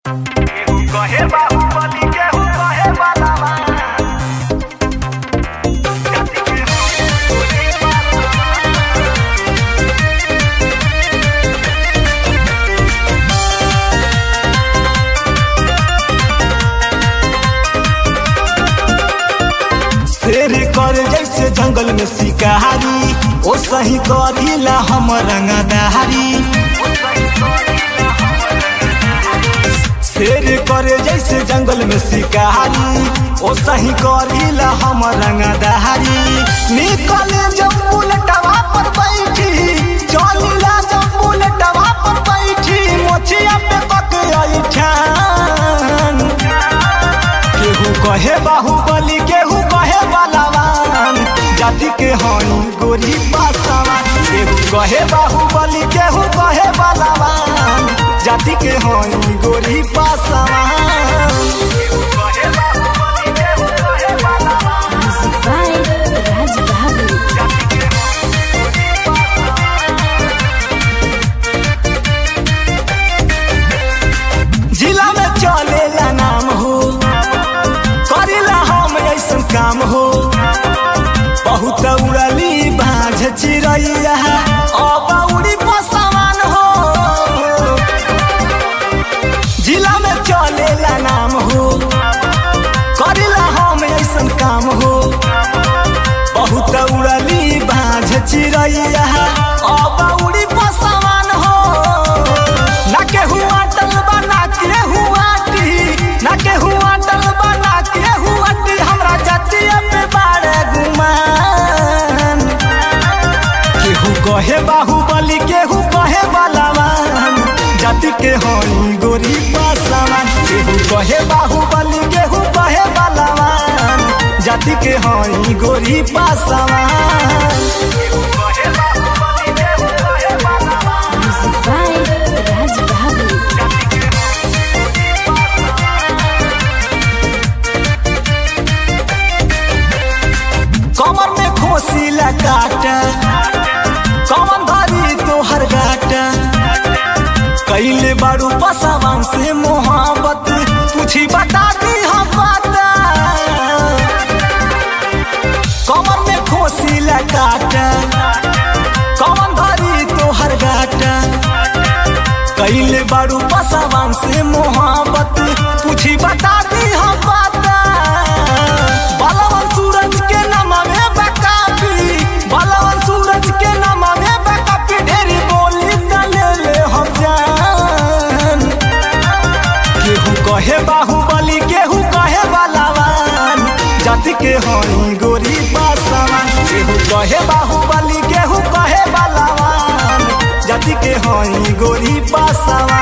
कहे बाहुबली केहू कहे बालावा जाति के होली शेर कर जैसे जंगल में शिकारी ओ सही करीला हम रंगदारी शेर कर जैसे जंगल में शिकारी ओ सही करीला हम रंगदारी निकले जब बुलेटवा पर बैठी चलिला जब बुलेटवा पर बैठी मोछिया पे पक ठान केहू कहे बाहुबली केहू कहे बलवान जाति के हई गोरी पासवान केहू कहे बाहुबली केहू कहे बलवान जाति के हई गोरी पासवान कहे बाहुबली केहू कहे बालावा Music by Raj Bahadur. जिला में चलेला नाम हो करेला हम ऐसन काम हो बहुत उड़ली बाझ चिड़ैया अब उड़ी पसवान हो जिला में चलेला नाम हो करेला हम ऐसन काम हो बहुत उड़ली बाझ चिड़ैया अब उड़ी पसवान हो ना केहू अटल बना के हुआटी ना केहू अटल बना के हुआटी हमरा जतिया पे बाड़े गुमान केहू कहे बाहुबली केहू कहे बलवान जाति के हई गोरी पासवान केहू कहे बाहुबली केहू कहे बलवान जाति के हई गोरी पासवान कहे बाहुबली केहू कहे बालावा Music by Raj Bahadur. कमर में खोसीला काटा कमर धरी तोहर गाटा कैले बारू पसावान से मोहब्बत पूछी बता दी हम बाता कमर में खोसीला काटा कमर धरी तोहर गाटा कैले बारू पसावान से मोहब्बत पूछी बता दी हम बाता बलवन सूरज के नाम में बकापी बलवन सूरज के नाम में बकापी ढेरी बोली तले ले हम जान केहू कहे बाहुबली केहू कहे बलवान जाति के हई गोरी पासवान केहू कहे बाहुबली केहू कहे बलवान जाति के हई गोरी पासवान